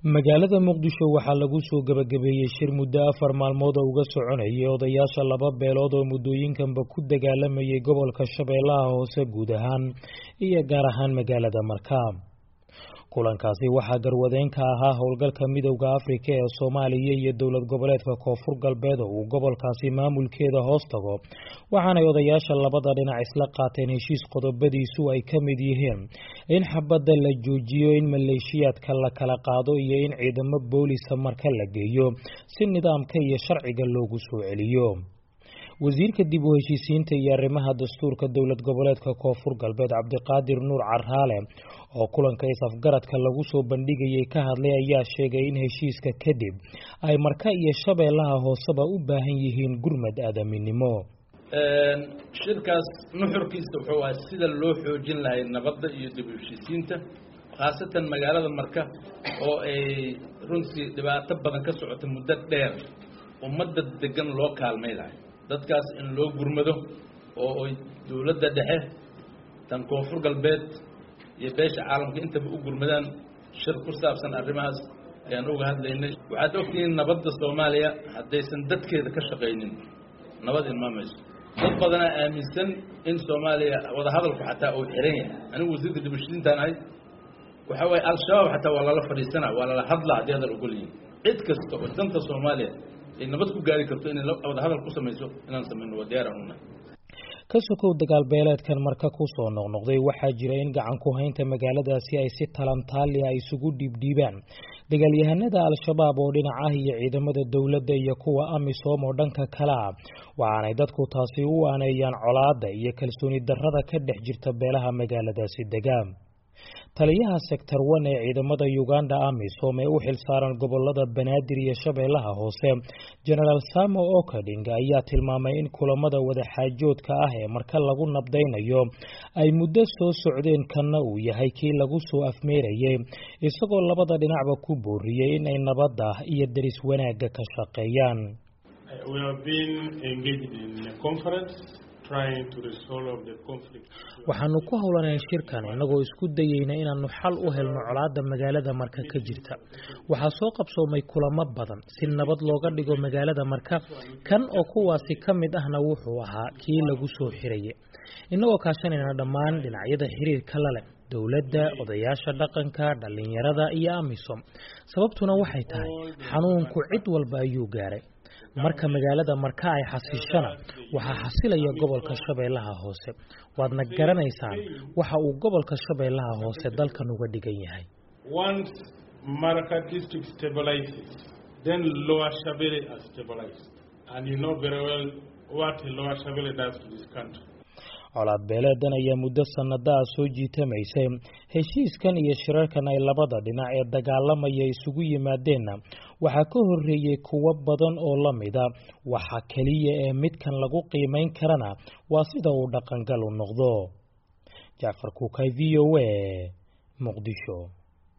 magaalada muqdisho waxaa lagu soo gebagabeeyey shir muddo afar maalmood oo uga soconayay odayaasha laba beelood oo muddooyinkanba ku dagaalamayay gobolka shabeellaha hoose guud ahaan iyo gaar ahaan magaalada markaa kulankaasi waxaa garwadeen ka ahaa howlgalka midowda afrika ee soomaaliya iyo dowlad goboleedka koonfur galbeed oo uu gobolkaasi maamulkeeda hoos tago waxaanay odayaasha labada dhinac isla qaateen heshiis qodobadiisu ay ka mid yihiin in xabadda la joojiyo in maleeshiyaadka la kala qaado iyo in ciidamo boolisa marka la geeyo si nidaamka iyo sharciga loogu soo celiyo wasiirka dib u heshiisiinta iyo arrimaha dastuurka dowlad goboleedka koonfur galbeed cabdiqaadir nuur caraale oo kulanka is-afgaradka lagu soo bandhigayay ka hadlay ayaa sheegay in heshiiska kadib ay marka iyo shabeellaha hooseba u baahan yihiin gurmad aadaminimo shirkaas nuxurkiisa wuxuu ahay sida loo xoojin lahay nabadda iyo dib u heshiisiinta khaasatan magaalada marka oo ay runtii dhibaato badan ka socota muddo dheer ummadda degan loo kaalmay lahay dadkaas in loo gurmado oo ay dowladda dhexe tan koonfur galbeed iyo beesha caalamka intaba u gurmadaan shir ku saabsan arrimahaas ayaan uga hadlaynay waxaad ogtihiin nabadda soomaaliya haddaysan dadkeeda ka shaqaynin nabad ilmaamayso dad badanaa aaminsan in soomaaliya wadahadalku xataa uu xiran yahay anigu wasiirka dibashiintaan ahay waxa waaye al-shabaab xataa waa lala fadhiisana waa lala hadlaa haddii hadal ogolyihin cid kasta oo danta soomaaliya ay nabad ku gaari karto inay wadahadal ku samayso inaan samayno waa diyaar aan unahay ka sokow dagaalbeeleedkan marka ku soo noqnoqday waxaa jira in gacan ku haynta magaaladaasi ay si talantaali a isugu dhiibdhiibaan dagaalyahanada al-shabaab oo dhinac ah iyo ciidamada dowladda iyo kuwa amisom oo dhanka kale ah waxaanay dadku taasi u aaneeyaan colaadda iyo kalsooni darrada ka dhex jirta beelaha magaaladaasi degaan taliyaha sector one ee ciidamada uganda amisom ee u xilsaaran gobolada banaadir iyo shabeellaha hoose genaraal samo okading ayaa tilmaamay in kulamada wadaxaajoodka ah ee marka lagu nabdaynayo ay muddo soo socdeen kanna uu yahay kii lagu soo afmeerayay isagoo labada dhinacba ku booriyey in ay nabadda iyo deris wanaagga ka shaqeeyaan waxaanu ku howlaneen shirkan innagoo isku dayeyna inaannu xal u helno colaadda magaalada marka ka jirta waxaa soo qabsoomay kulamo badan si nabad looga dhigo magaalada marka kan oo kuwaasi ka mid ahna wuxuu ahaa kii lagu soo xirayay innagoo kaashanayna dhammaan dhinacyada xiriirka la leh dowladda odayaasha dhaqanka dhallinyarada iyo amisom sababtuna waxay tahay xanuunku cid walba ayuu gaaray marka magaalada marka ay xasiishana waxaa xasilaya gobolka shabeellaha hoose waadna garanaysaan waxa uu gobolka shabeellaha hoose dalkan uga dhigan yahay colaad beeleedan ayaa muddo sannadaa soo jiitamaysay heshiiskan iyo shirarkan ay labada dhinac ee dagaalamaya isugu yimaadeenna waxaa ka horreeyey kuwo badan oo la mida waxa keliya ee midkan lagu qiimayn karana waa sida uu dhaqangal u noqdo jacfar kuukay v o a muqdisho